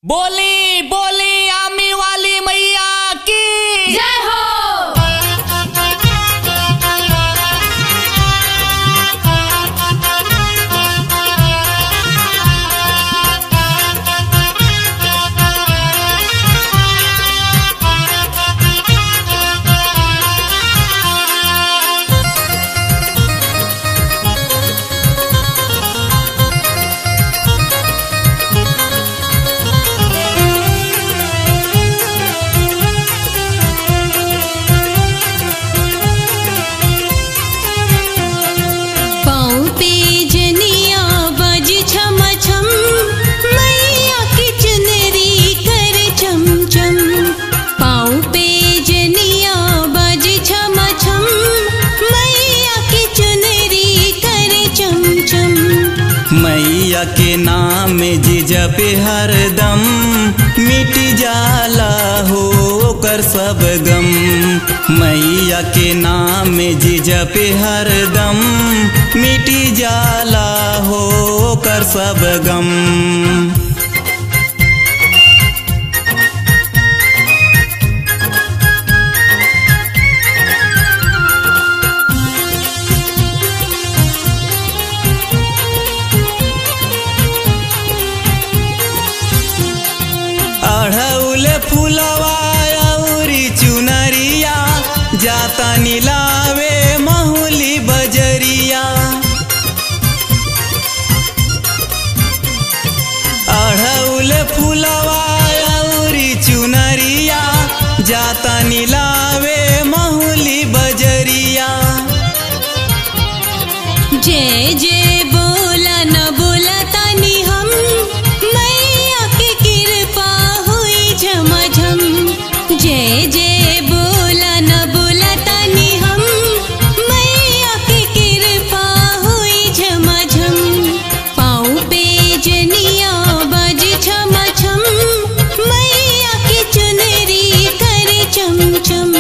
बोली बोली आमी वाली मैया की जय हो पाँव पे जनिया बज छम छम मैया की चुनरी कर चम चम पाँव पे जनिया बज छम छम मैया की चुनरी कर चम चम मैया के नाम जी जपे हरदम मिट जाला हो कर सब गम मैया के नाम जी जपे हरदम मिट जाला हो कर सब गम अढ़ौल फुलवा औरी चुनरिया जाता नीलावे महुली बजरिया अढ़ौल फुलवा औरी चुनरिया जाता नीलावे महुली बजरिया जय जय बोला न बोला तानी हम मैया की कृपा हुई झमाझम जय जय बोला न बोला तानी हम मैया की कृपा हुई झमाझम पाँव पे जनिया बज छम छम मैया की चुनरी कर चम चम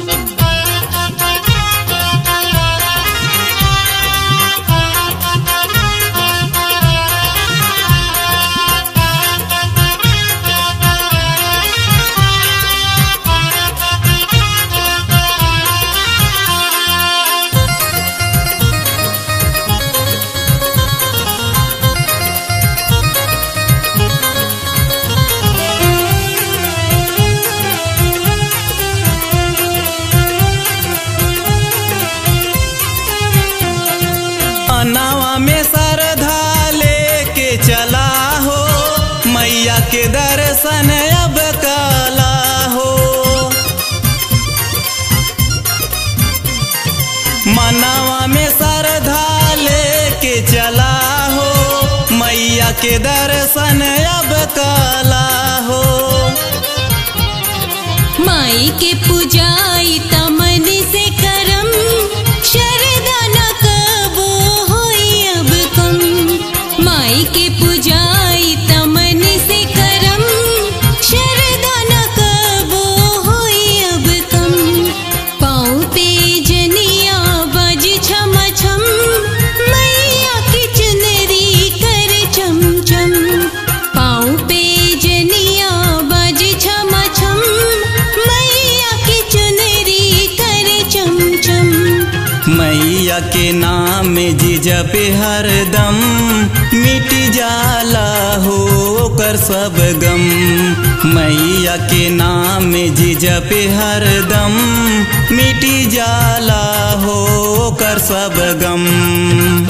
अनावा में सरधा लेके चला हो मैया के दर्शन अब काला हो मनावा में सरधा लेके चला हो मैया के दर्शन अब काला हो माई के पूजाई तमन से करम शरदा न कबो होई अब कम माई के पूजाई तमन से करम शरदा न कबो होई अब कम पाँव पे जनिया बज छम छम मैया की चुनरी कर चम चम पाँव पे जनिया बज छम छम मैया की चुनरी कर चम चम मैया के नाम जी जपे हरदम मिट जाला हो कर सब गम मैया के नाम जी जपे हरदम मिट जाला हो कर सब गम